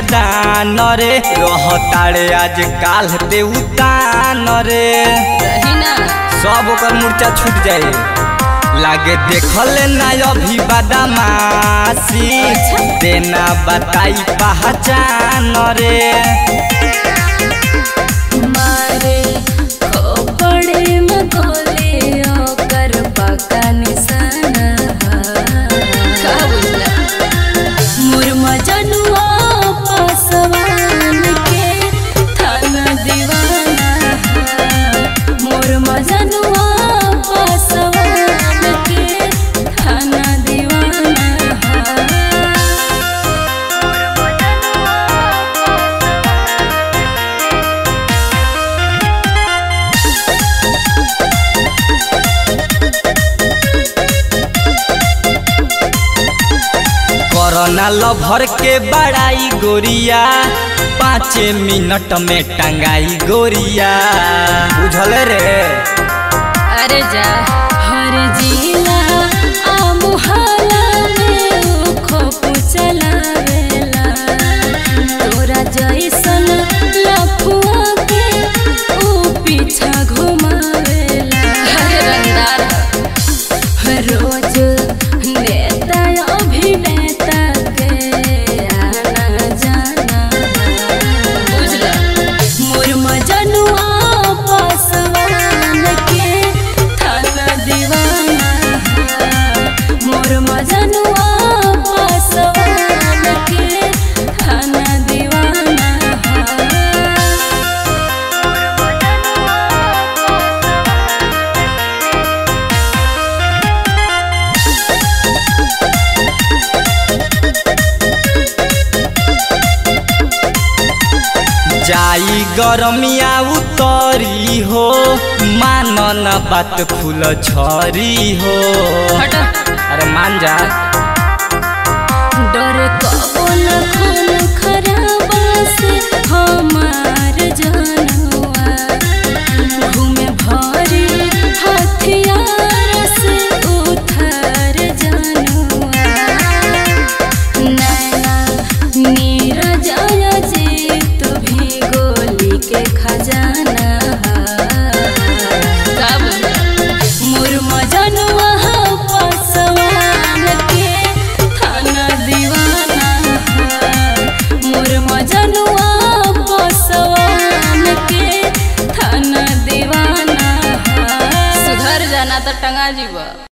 खादान रे रहताड़े आज काल ते उतान रे रही ना सब ओकर मूर्छा छूट जाए लागे देखल ना अभी बदमाशी देना बताई पहचान रे मारे खोपड़े में गोली ओकर पक्का निशाना का बुझला मुर्मा जनुआ पासवान के थाना दीवाना मुर्मा जनुआ पासवान के थाना दीवाना कोरोना लभर के बड़ाई गोरिया पाँच मिनट में टंगाई गोरिया बुझल रे अरे जा हर जिला आ मुहाला में ऊ खोप चलावेला तोरा जैसन लफुआ के ऊ पीछा घुमावेला अरे रंगदार रोज नेता अभिनेता के आना जाना बुझला मुर्मा जनुआ पासवान के थाना दीवाना मुर्मा जनुआ पासवान के थाना दीवाना जाई गरमिया उतरी हो मानन बात फूल झरी हो हटा अरे मान जा डर कबो न खून खराबा से हमार जानवा घूमे भरी हथियार से उथर जानवा नैना नीरज अजीत भी गोली के खजाना कब मुर्मा जनुआ पासवान के थाना दीवाना मुर्मा जनुआ पासवान के थाना दीवाना सुधर जाना तो टंगा जीवा